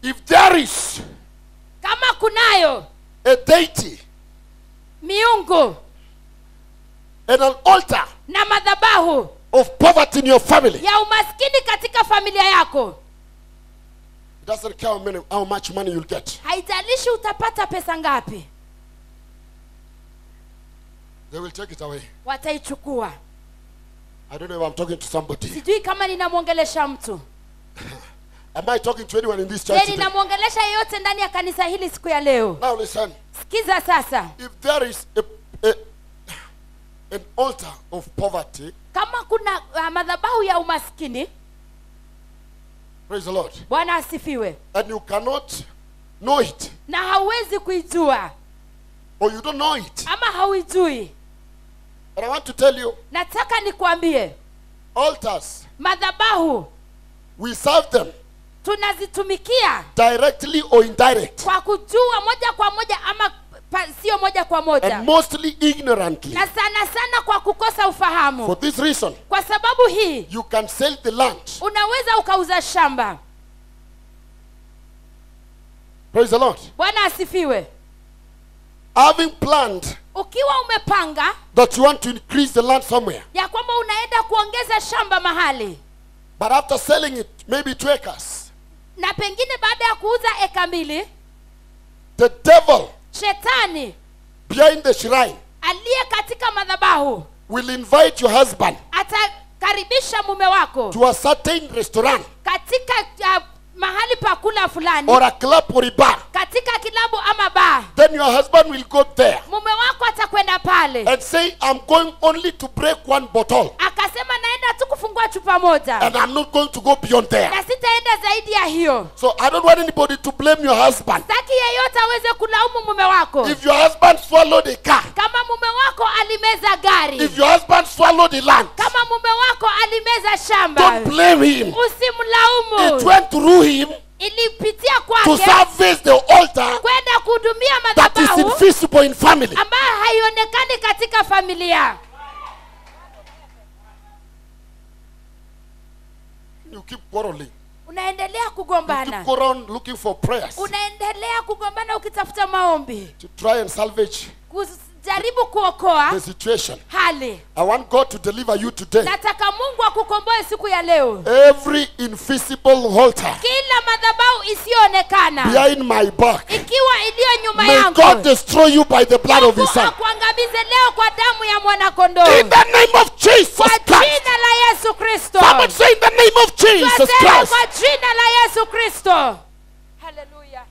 if there is kama kunayo a deity miungu and an altar na madhabahu of poverty in your family, ya umaskini katika familia yako it doesn't care how, many, how much money you'll get. haijalishi utapata pesa ngapi They will take it away. wataichukua I don't know if I'm talking to somebody. sijui kama ninamwongelesha mtu Am I talking to anyone in this je church today? ninamwongelesha yeyote ndani ya kanisa hili siku ya leo Now listen. sikiza sasa If there is a, a, an altar of poverty, kama kuna uh, madhabahu ya umaskini praise the Lord, bwana asifiwe and you cannot know it, na hauwezi kuijua or you don't know it, ama hauijui and I want to tell you, nataka nikwambie altars, madhabahu we serve them tunazitumikia directly or indirect, kwa kujua moja kwa moja ama pa, sio moja kwa moja and mostly ignorantly. na sana sana kwa kukosa ufahamu For this reason, kwa sababu hii you can sell the land, unaweza ukauza shamba praise the Lord, bwana asifiwe having planned ukiwa umepanga that you want to increase the land somewhere, ya kwamba unaenda kuongeza shamba mahali but after selling it, maybe two acres, na pengine baada ya kuuza eka mbili the devil shetani behind the shrine aliye katika madhabahu will invite your husband atakaribisha mume wako to a certain restaurant katika uh, mahali pa kula fulani or a club or a bar. katika kilabu ama baa Then your husband will go there mume wako atakwenda pale and say, I'm going only to break one bottle akasema naenda tu kufungua chupa moja and I'm not going to go beyond there. na sitaenda zaidi ya hiyo So I don't want anybody to blame your husband. sitaki yeyote aweze kulaumu mume wako If your husband swallowed a car, kama mume wako alimeza gari if your husband swallowed the land, kama mume wako alimeza shamba don't blame him. It usimlaumu went through him ilipitia to kwake service the altar kwenda kuhudumia that is madhabahu invisible in family. ambayo haionekani katika familia You keep quarreling. unaendelea You kugombana keep go around looking for prayers unaendelea kugombana ukitafuta maombi to try and salvage kujaribu kuokoa the situation. hali I want God to deliver you today. nataka mungu akukomboe siku ya leo Every invisible altar kila madhabahu isiyoonekana behind my back. ikiwa iliyo nyuma May yangu God destroy you by the blood of His Mungu Son. akuangamize leo kwa damu ya mwanakondoo In the name of Jesus kwa Christ. jina la yesu kristo Somebody say in the name of Jesus Twasema Christ. kwa jina la yesu kristo haleluya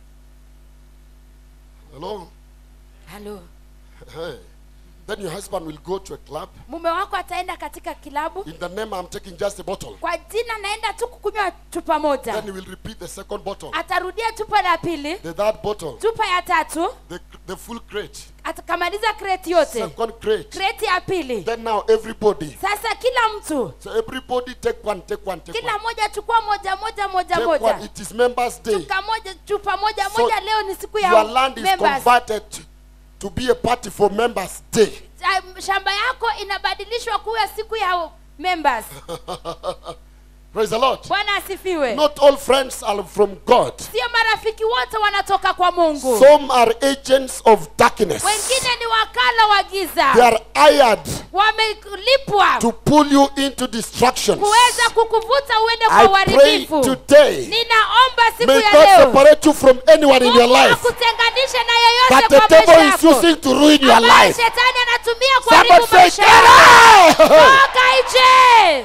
Hello. halo Hey. Then your husband will go to a club. mume wako ataenda katika kilabu In the name I'm taking just a bottle. kwa jina naenda tu kukunywa chupa moja Then he will repeat the second bottle, atarudia chupa la pili the third bottle, chupa ya tatu the, the full crate, atakamaliza kreti yote second crate. kreti ya pili Then now everybody. sasa kila mtu So everybody take one, take one, take kila one. moja chukua moja moja moja Take moja one. It is Members' Day. chuka moja chupa moja So moja leo ni siku ya Your land is members. converted to be a party for Members' Day. Um, shamba yako inabadilishwa kuwa siku ya members Praise the Lord. bwana asifiwe Not all friends are from God. sio marafiki wote wanatoka kwa mungu Some are agents of darkness. wengine ni wakala wa They giza are hired wamelipwa to pull you into destructions. kuweza kukuvuta uende kwa I pray uharibifu today. ninaomba siku May ya God leo separate you from anyone in your Mungu life akutenganishe na that yeyote the kwa maisha devil is yako using to ruin your ambaye life. shetani anatumia Somebody kuharibu say, maisha "Get yako out!" toka nje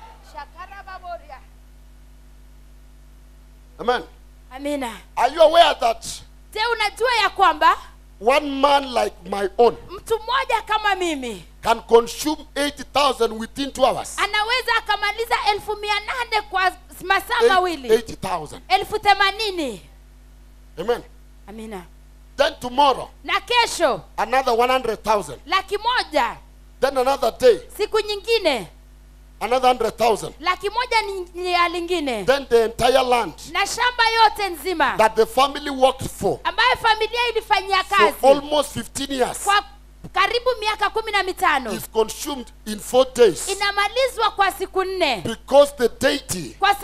Amen. amina Are you aware that je unajua ya kwamba one man like my own mtu mmoja kama mimi can consume 80,000 within two hours? anaweza akamaliza elfu mia nane kwa masaa Eight- mawili 80,000. elfu themanini Amen. amina Then tomorrow, na kesho another 100,000. laki moja Then another day, siku nyingine another 100,000. laki moja ni, ni ya lingine Then the entire land na shamba yote nzima that the family worked for ambayo familia ilifanyia for kazi almost 15 years kwa karibu miaka kumi na mitano is consumed in four days inamalizwa kwa siku nne because the deity kwa sababu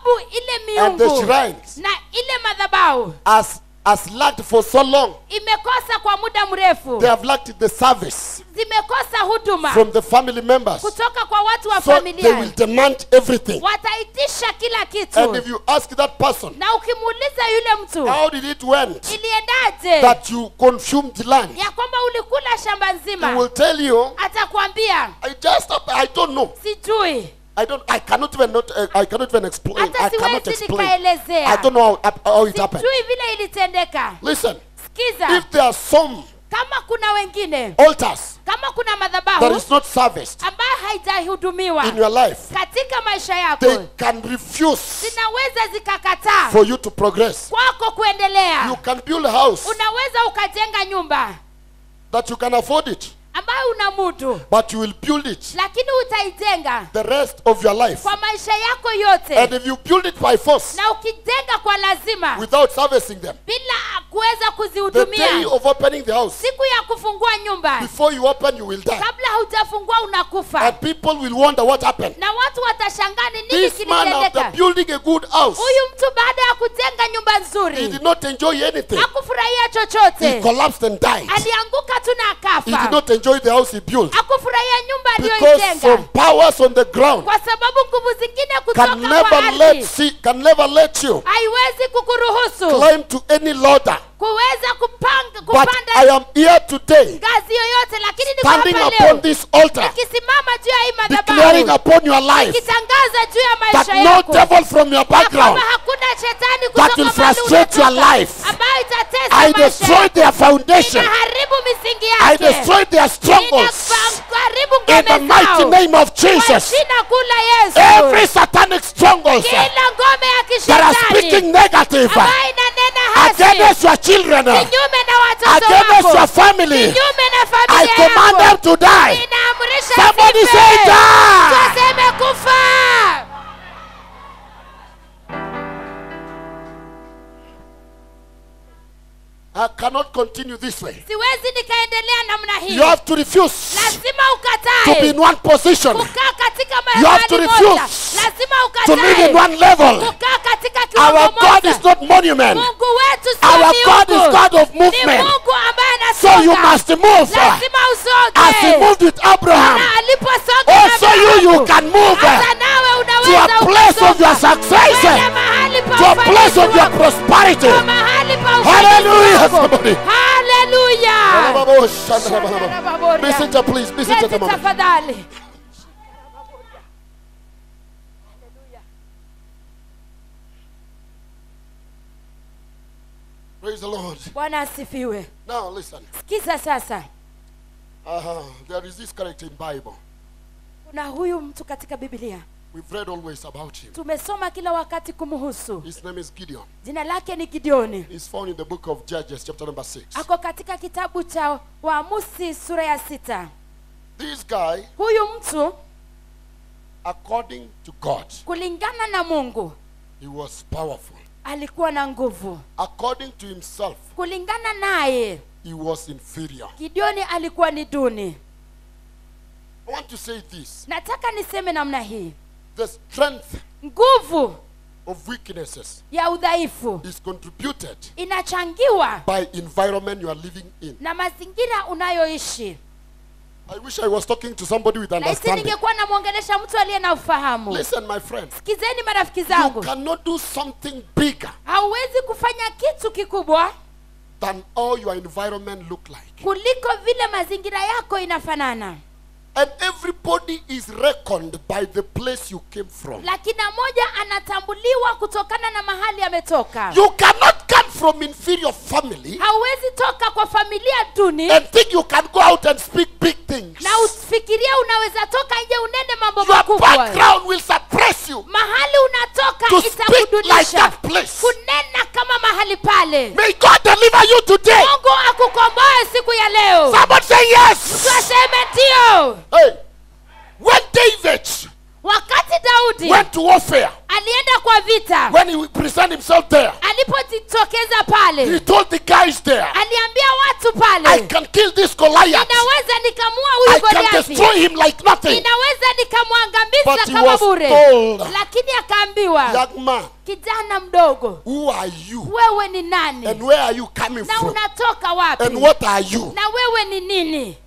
sababu ile and the miungu shrines na ile madhabahu has, has lacked for so long. imekosa kwa muda mrefu They have lacked the service zimekosa huduma from the family members. kutoka kwa watu wa So they will familia demand everything. wataitisha kila And kitu if you ask that person, na ukimuuliza yule mtu how did it went iliendaje that you consumed land? ya kwamba ulikula shamba He will nzima tell you, atakwambia I just, I don't know. sijui I don't, I cannot even not, uh, I cannot even explain. hata I cannot siwezi explain. I nikaelezea don't know how, how it happened. sijui vile ilitendeka Listen, sikiza if there are some kama kuna wengine altars kama kuna that madhabahu is not serviced ambayo haijahudumiwa in your life, katika maisha yako they can refuse zinaweza zikakataa for you to progress. kwako kuendelea You can build a house unaweza ukajenga nyumba that you can afford it, ambayo una mudu but you will build it lakini utaijenga the rest of your life. kwa maisha yako yote And if you build it by force na ukijenga kwa lazima without servicing them, bila kuweza the day kuzihudumia of opening the house, siku ya kufungua nyumba before you open, you will die. kabla haujafungua unakufa And people will wonder what happened. na watu watashangaa ni nini This man, after kilitendeka building a good house, huyu mtu baada ya kujenga nyumba he nzuri did not enjoy anything. hakufurahia He chochote collapsed and died. alianguka tu na He did akafa not enjoy the house he built. hakufurahia nyumba Because aliyoijenga some powers on the ground kwa sababu nguvu zingine kutoka can kwa never let ardhi see, can never let you haiwezi kukuruhusu climb to any ladder. kuweza kupanga But I kupanda am here today, ngazi yoyote lakini niko standing hapa upon leo this altar, nikisimama juu ya hii declaring madhabahu upon your life nikitangaza juu ya that maisha no yako devil from your ya kwamba background hakuna shetani that kutoka will mahali frustrate your unatoka life. ambayo itatesa I maisha destroy yako. their foundation. inaharibu misingi I yake destroy their strongholds. inaharibu In the ngome mighty zao name of kwa Jesus. jina kuu la Yesu Every satanic strongholds kila ngome ya that are kishetani speaking negative ambayo inanena hasi against your children, kinyume na watoto against wako your family, kinyume na I familia command them yako to die. ninaamrisha Somebody zife. say die. Tuseme kufa I cannot continue this way. siwezi nikaendelea namna hii You have to refuse lazima to be in ukatae one position, kukaa katika You have to mahali moja refuse lazima to live in ukatae one level. kukaa katika Our kiwango God moja is not monument. mungu wetu sio Our God is miungu. God of ni movement. mungu ambaye So you anasonga must move lazima as he usoge moved with Abraham. na aliposonga Also you, you can move hata nawe to unaweza a place of your ukasonga. success, Kwenda mahali pa to a place of ufanisi your wako. prosperity. Kwa mahali pa Hallelujah, ufanisi wako. somebody. Hallelujah. Messenger, please, messenger, Keti a moment. tafadhali Praise the Lord. bwana asifiwe Now listen. sikiza sasa Uh-huh. There is this character in Bible. kuna huyu mtu katika biblia We've read always about him. tumesoma kila wakati kumhusu His name is Gideon. jina lake ni gideoni He's found in the book of Judges, chapter number 6. ako katika kitabu cha waamusi sura ya sita This guy, huyu mtu according to God, kulingana na mungu he was powerful. alikuwa na nguvu According to himself, kulingana naye he was inferior. gideoni alikuwa ni duni I want to say this nataka niseme namna hii the strength nguvu of weaknesses ya udhaifu is contributed inachangiwa by environment you are living in. na mazingira unayoishi I wish I was talking to somebody with nahisi understanding. ningekuwa namwongelesha mtu aliye na ufahamu Listen, my friends, sikizeni marafiki you zangu cannot do something bigger hauwezi kufanya kitu kikubwa than all your environment look like. kuliko vile mazingira yako inafanana And everybody is reckoned by the place you came from. lakini moja anatambuliwa kutokana na mahali ametoka You cannot come from inferior family hauwezi toka kwa familia duni and think you can go out and speak big things. na ufikiria unaweza toka nje unene mambo Your makubwa background will suppress you mahali unatoka to speak like itakudunisha that place. kunena kama mahali pale May God deliver you today. mungu akukomboe siku ya leo Somebody say yes. twaseme ndio Hey, when David wakati daudi went to warfare, alienda kwa wa vita when he presented himself there, alipojitokeza he pale told the guys there, aliambia watu I pale can kill this Goliath. ninaweza nikamua I huyu can goliathi destroy him like nothing. ninaweza But nikamwangamiza he kama was bure told, lakini akaambiwa young man, kijana mdogo who are you? wewe ni nani And where are you coming na from? unatoka wapi And what are you? na wewe ni nini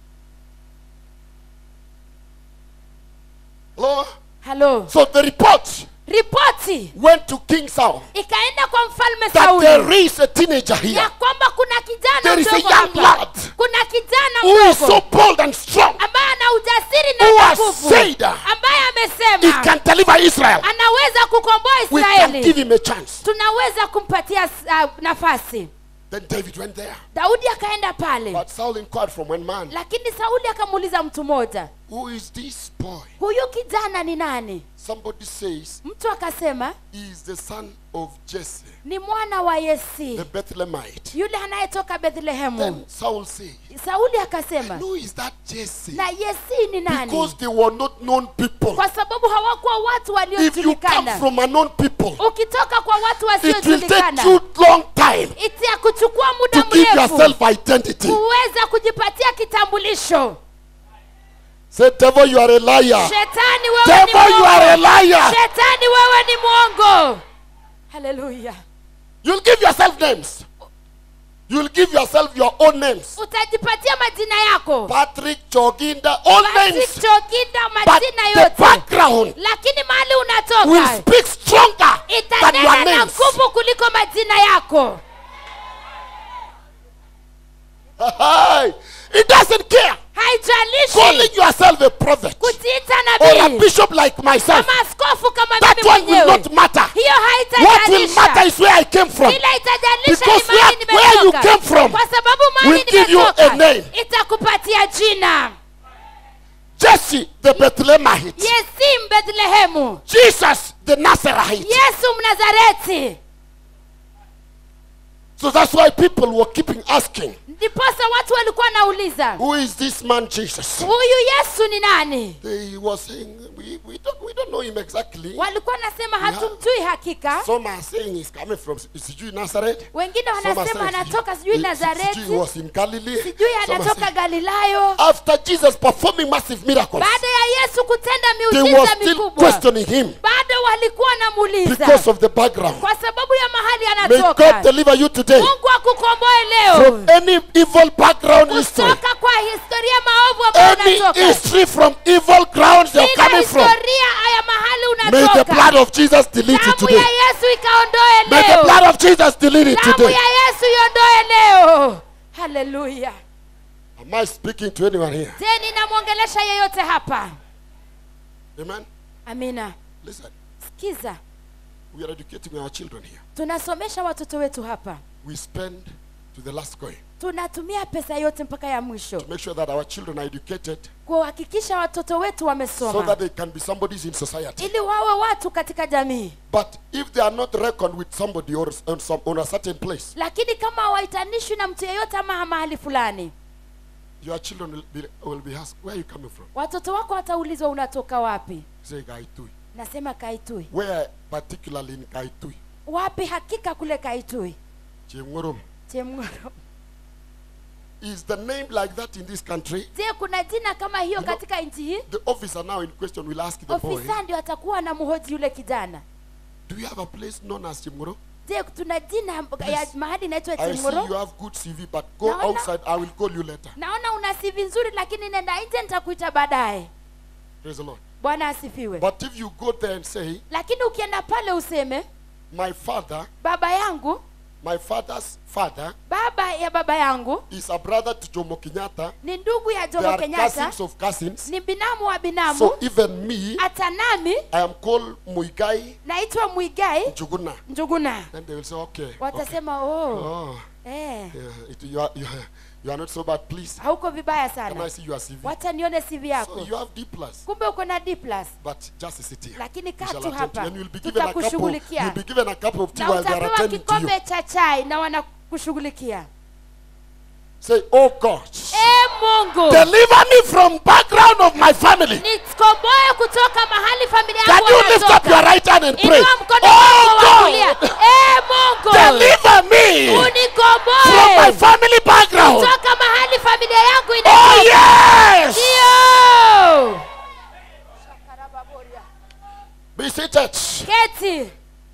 Hello? halo So the report ripoti went to King Saul ikaenda kwa mfalme that sauli there is a teenager here ya kwamba kuna kijana There is a mdogo young hapa lad kuna kijana who is so mdogo bold and strong. ambaye ana ujasiri Who na has nguvu said ambaye He amesema can deliver Israel. anaweza kukomboa We can give israeli him a chance. tunaweza kumpatia uh, nafasi Then David went there. daudi akaenda pale But Saul inquired from one man, lakini sauli akamuuliza mtu mmoja Who is this boy? huyu kijana ni nani Somebody says mtu akasema he is the son of Jesse, ni mwana wa yesi the Bethlehemite. yule anayetoka bethlehemu Then Saul said, sauli akasema No, is that Jesse? na yesi ni nani Because they were not known people. kwa sababu hawakuwa watu If you come waliojulikana from unknown people, ukitoka kwa watu it will take wasiojulikana you long time itia kuchukua to muda give mrefu yourself identity. kuweza kujipatia kitambulisho Say, devil, you are a liar. shetani wewe ni Devil, you are a mwongo liar. shetani wewe ni mwongo haleluya You'll give yourself names. You'll give yourself your own names. utajipatia majina yako Patrick, Choginda, all names. Basi chokinda But majina the yote background lakini mahali will unatoka speak stronger than itanena your na names. nguvu kuliko majina yako Hey, it doesn't care. Calling haijalishi yourself a prophet kujiita or a nabii bishop like myself, kama askofu kama that mimi one will mwenyewe not matter. hiyo What will matter haitajalisha is where I came from. ila itajalisha Because ni mahali where- where you nimetoka. came from kwa sababu mahali will give you a nimetoka name. itakupatia jina Jesse, the Bethlehemite. yesi mbethlehemu Jesus, the Nazarite. yesu mnazareti So that's why people were keeping asking, ndiposa watu walikuwa wanauliza who is this man Jesus? huyu yesu ni nani They were saying, we, we, don't, we don't know him exactly. walikuwa wanasema hatumjui hakika Some are saying he's coming from sijui Nazareth. wengine Some are wanasema saying anatoka he- sijui he- nazareti sijui he was in Galilee. sijui Some are anatoka saying- galilayo After Jesus performing massive miracles, baada ya yesu kutenda they were miujiza still mikubwa questioning him bado walikuwa because wanamuuliza of the background. kwa sababu ya mahali May God anatoka deliver you today mungu akukomboe leo from any evil background history. kutoka kwa historia maovu ambayo Any unatoka history from evil grounds you're kila coming from. historia ya mahali May the unatoka blood of Jesus delete it damu today. ya yesu ikaondoe May the leo blood of Jesus delete it damu today. ya yesu iondoe leo haleluya Am I speaking to anyone here? je ninamwongelesha yeyote hapa Amen. amina Listen, sikiza we are educating our children here. tunasomesha watoto wetu hapa We spend to the last coin tunatumia pesa yote mpaka ya mwisho to make sure that our children are educated kuhakikisha watoto wetu so wamesoma that they can be somebodies in society. ili wawe watu katika jamii But if they are not reckoned with somebody or on, some, on a certain place, lakini kama hawaitanishwi na mtu yeyote ama mahali fulani your children will be, will be asked, Where are you coming from? watoto wako wataulizwa unatoka wapi Say, Gaitui. nasema kaitui Where, particularly in Gaitui? wapi hakika kule kaitui Chemgorom. chemgoro Is the name like that in this country? je kuna jina kama hiyo You know- katika nchi hii The officer now in question will ask the boy, ofisa ndio atakuwa na mhoji yule kijana Do you have a place known as Chemgoro? je tuna jina ya Please. mahali inaitwa I see you chemgoro have good CV, but go Naona- outside. I will call you later. naona una sivi nzuri lakini nenda nje nitakuita baadaye Praise the Lord. bwana asifiwe But if you go there and say, lakini ukienda pale useme My father, baba yangu my father's father baba ya baba yangu is a brother to Jomo Kenyatta. ni ndugu ya They jomo are kenyatta cousins of cousins. ni binamu wa binamu So even me, hata nami I am called Muigai naitwa mwigai Njuguna. njuguna And they will say, okay. okay. watasema oh, Oh, eh, yeah, it, you, are, you, are, you are not so bad. Please, hauko vibaya can I sana see your CV? wacha nione cv So yako you have D plus, kumbe uko na d plus but just sit here. lakini We kaa shall tu attend to you. hapa And you'll be given a cup of, tutakushughulikia you'll be given a cup of tea na while they are utapewa attending to you. kikombe cha chai na wanakushughulikia Say, oh God, e mungu deliver me from background of my family. nikomboe kutoka mahali familia Can yangu you lift up wanatoka. your right hand and pray? inua mkono wako wa kulia Oh God, e mungu deliver me from my unikomboe family background. kutoka mahali familia yangu Oh inatoka yes. ndio Be seated. keti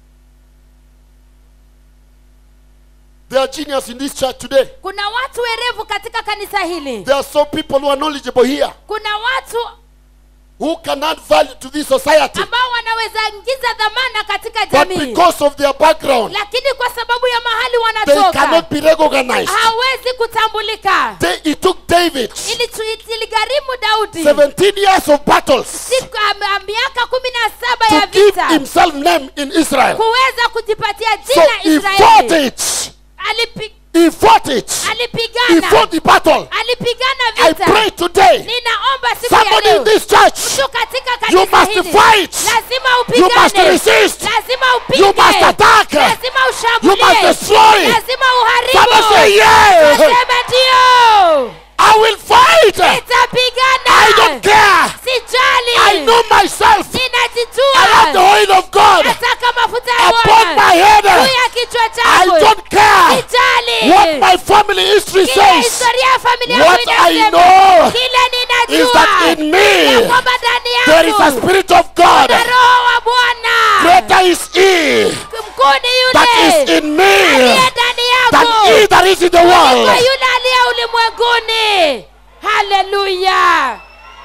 There are genius in this church today. kuna watu werevu katika kanisa hili There are some people who are knowledgeable here kuna watu who can add value to this society. ambao wanaweza ingiza dhamana katika But jamii because of their background, lakini kwa sababu ya mahali they wanatoka cannot be recognized. hawezi kutambulika They, it took David Ilitu- iligharimu daudi 17 years of battles siku am- miaka kumi na saba to ya give vita himself name in Israel. kuweza kujipatia So jina he fought israeli it. Alipi, He fought it. He alipigana fought the battle. alipigana I vita pray today, ninaomba siku ya somebody in leo this church, mtu katika you kanisa must hili fight. lazima You must upigane resist. lazima You upige must attack. lazima You must ushambulie destroy. lazima Somebody say uharibu yes. nasema ndio I will fight. I nitapigana don't care. sijali I know myself. I have the ninajijua oil of God nataka mafuta ya upon my Bwana head. juu ya kichwa I changu don't care sijali what my family history kile says. historia ya familia yangu What I inasema know kile is that ninajua in me ya kwamba ndani there is a yangu spirit of God. na roho wa Bwana Greater is He mkuu ni that is yule in me aliye ndani than yako He that is in the kwa world. yule aliye ulimwenguni haleluya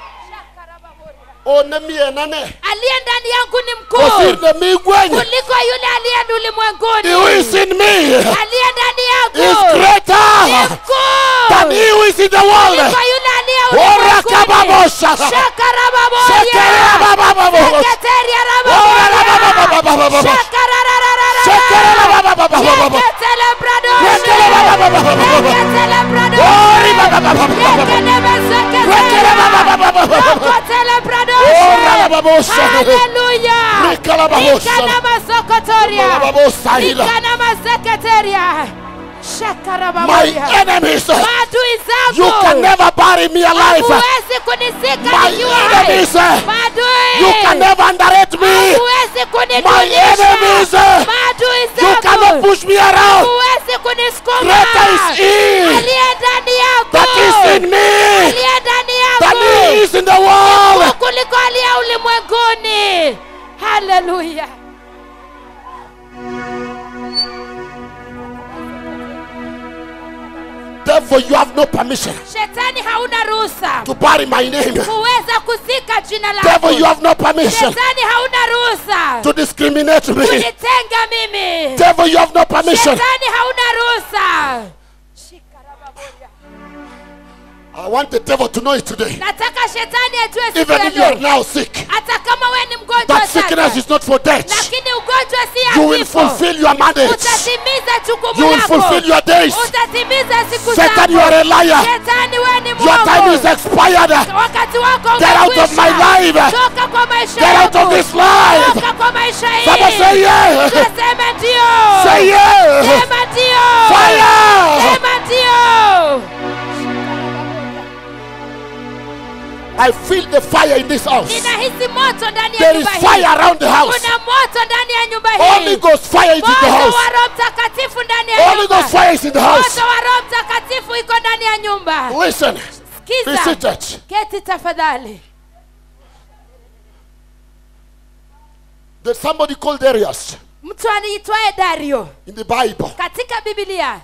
Onemie nane. aliye ndani yangu ni mkuu Osirne mi gwenye. kuliko yule aliye He ulimwenguni who is in me aliye ndani is yangu ni greater mkuu than he who is in the world. kuliko yule aliye Ora ulimwenguni kababosha. Shakarababoya. Shekere babababo. Seketeria Ora rababoya. babababo. Shakararararara. Shekere babababo. Yeketele bradoshe. Rekele babababo. Yeketele bradoshe. Ori babababo. Yekenebe seketeria. Rekele babababo. Rokotele bradoshe. Ora bababosha. Haleluya. Rikala babosha. Rikana masokotoria. Bababosa hila. Rikana maseketeria. My Shakarababoya. enemies, Maadui zangu. you can never bury me alive. Huwezi kunisika My nikiwa hai. enemies, Maadui. you can never underrate me. Huwezi My kunidunisha. enemies, Maadui you cannot zangu. push me around. Huwezi kunisukuma. Greater is He Aliye ndani yangu. that is in me Aliye ndani than He yangu. is in the world. Mkuu kuliko aliye ulimwenguni. Haleluya. Therefore, you have no permission Shetani hauna ruhusa to bury my name. kuweza kuzika jina Therefore, you lako. have no permission Shetani hauna ruhusa to discriminate me. kunitenga mimi. Therefore, you have no permission. Shetani hauna ruhusa. I want the devil to know it today. Nataka shetani ajue siku Even ya if you are leo, now sick, hata kama wewe ni mgonjwa that sickness sasa, is not for death. lakini ugonjwa si ya You will kifo. fulfill your mandate. Utatimiza You jukumu will fulfill lako, your days. utatimiza siku Satan, you are a zako. liar. Shetani, wewe ni Your time is mwongo. expired. Wakati wako Get out of my umekwisha. life. Toka kwa maisha Get out of yangu. this life. Toka kwa maisha Someone say hii. yeah. Sema ndio. Say yeah. Sema ndio. Fire. Sema ndio. I feel the fire in this house. Ninahisi moto ndani ya There is nyumba fire hii. around the house. Kuna moto ndani ya nyumba Holy hii. Ghost fire is in the Moto house. wa Roho Mtakatifu ndani ya Holy nyumba. Ghost fire is in the house. Moto wa Roho Mtakatifu iko ndani ya nyumba. Listen. Be Sikiza. seated. Keti tafadhali. There's somebody called Darius Mtu aniitwaye Dario in the Bible. katika Biblia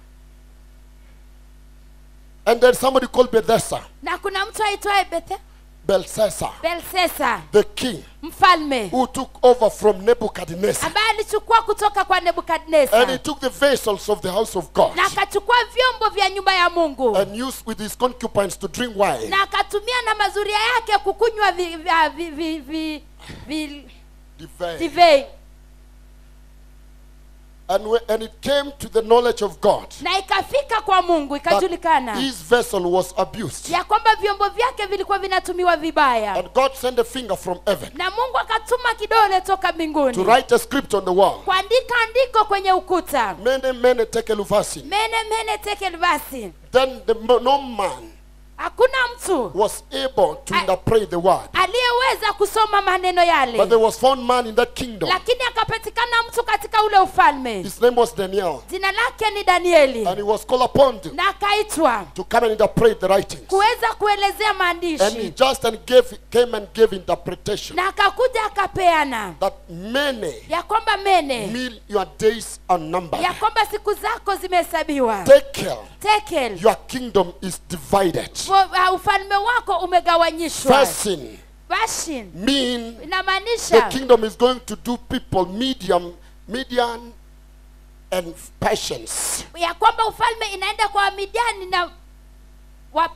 And there's somebody called Bethesda, na kuna mtu aitwaye Bethe Belshazzar, Belsesa the king mfalme who took over from Nebuchadnezzar. ambaye alichukua kutoka kwa And he Nebukadneza took the vessels of the house of God na akachukua vyombo vya nyumba ya Mungu and used with his concubines to drink wine. na akatumia na mazuria yake kukunywa vi, vi, vi, vi, vi, vi, Divine. divei And, when, and it came to the knowledge of God na ikafika kwa mungu that ikajulikana his vessel was abused. ya kwamba vyombo vyake vilikuwa vinatumiwa vibaya And God sent a finger from heaven na mungu akatuma kidole toka to mbinguni write a script on the wall. kuandika andiko kwenye ukuta Mene, mene, tekeluvasi. mene mene tekel basi Then the, mo- no man hakuna mtu was able to I- interpret the word. aliyeweza kusoma maneno But yale there was found man in that kingdom. lakini akapatikana mtu katika ule ufalme His name was Daniel. jina lake ni danieli And he was called upon to, na akaitwa to come and interpret the writings. kuweza kuelezea And he maandishi just and gave came and gave interpretation na akakuja akapeana that many ya kwamba mene mean your days are numbered. ya kwamba siku zako zimehesabiwa Take care. tekel Your kingdom is divided. Wa- ufalme wako umegawanyishwa Fasting bashin mean the inamaanisha kingdom is going to do people medium, median, and patience. ya kwamba ufalme inaenda kwa wamidiani na wa,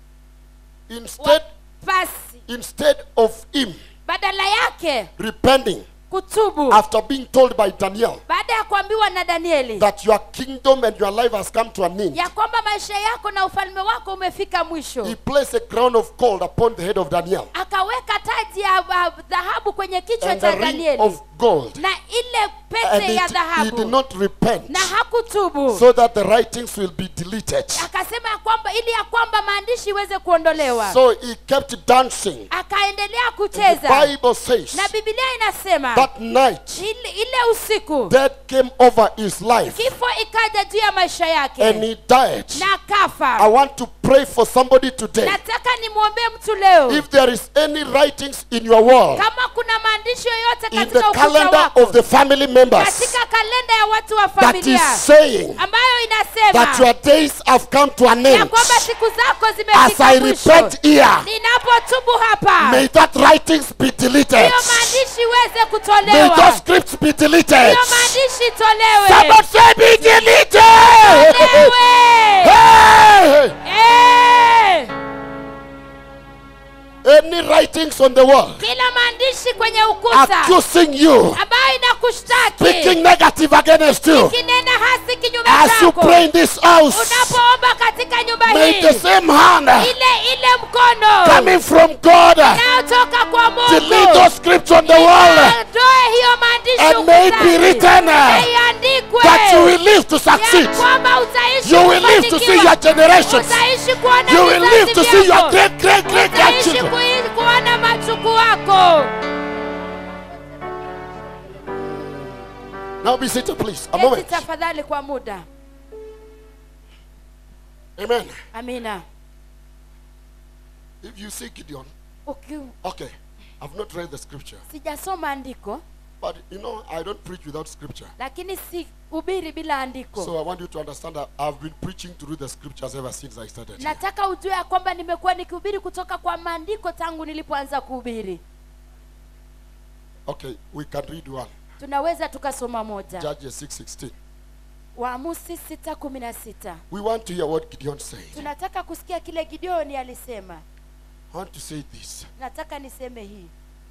Instead, wafasi instead of him badala yake repenting kutubu after being told by Daniel baada ya kuambiwa na danieli that your kingdom and your life has come to an end, ya kwamba maisha yako na ufalme wako umefika mwisho he placed a crown of gold upon the head of Daniel akaweka taji ya ya dhahabu kwenye kichwa and cha the ring danieli of gold. na ile And pete ya it, he did dhahabu not repent na hakutubu so that the writings will be deleted. akasema ya kwamba ili ya kwamba maandishi iweze kuondolewa So he kept dancing. akaendelea The kucheza Bible says na bibilia inasema that night ile, ile usiku death came over his life kifo ikaja juu ya maisha and yake he died. na I akafa want to pray for somebody today. nataka nimwombee mtu leo If there is any writings in your wall, kama kuna maandishi yoyote in the katika ukuta calendar wako of the family members, katika kalenda ya watu wa that familia is saying ambayo that inasema your days have come to an ya end, kwamba siku zako as zimefika I mwisho repent here, ninapotubu hapa may that writings be deleted. hiyo maandishi iweze May kutolewa those scripts be deleted. hiyo maandishi itolewe Somebody say be deleted. Tolewe! Hey! Eh! Any writings on the wall kila maandishi kwenye ukuta accusing you, ambayo inakushtaki speaking negative against you, kinena hasi kinyume as you chako pray in this house, unapoomba katika nyumba may hii the same hand ile ile mkono coming from God inayotoka kwa delete mungu those scripts on the wall Iondoe hiyo maandishi and may it be ukutani. written Na iandikwe that you will live to ya succeed. kwamba utaishi You will live to see kufanikiwa. your generations. utaishi kuona You will vizazi live to see your vyako. great, great, great utaishi grandchildren. kui- kuona machuku wako Now be seated, please. A Keti moment. tafadhali kwa muda Amen. amina If you see Gideon, Uki, okay, I've not read the scripture, sijasoma andiko but you know, I don't preach without scripture. lakini si ubiri bila andiko So I want you to understand that I've been preaching through the scriptures ever since I started. here. nataka ujue ya kwamba nimekuwa nikihubiri kutoka kwa maandiko tangu nilipoanza kuhubiri Okay, we can read one. tunaweza tukasoma moja Judges 6:16. waamusi sita kumi na sita We want to hear what Gideon said. tunataka kusikia kile gideoni alisema I want to say this. nataka niseme hii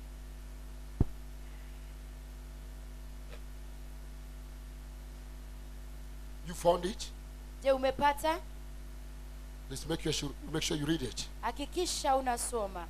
You found it? je umepata Let's make sure make sure you read it. hakikisha unasoma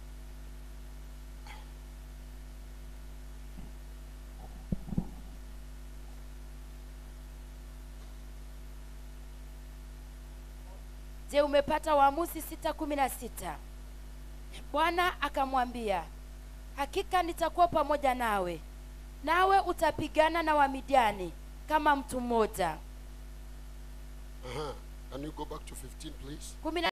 je umepata waamuzi sita kumi na sita bwana akamwambia hakika nitakuwa pamoja nawe nawe utapigana na wamidiani kama mtu mmoja Uh-huh. Can you go back to 15, please? kumi na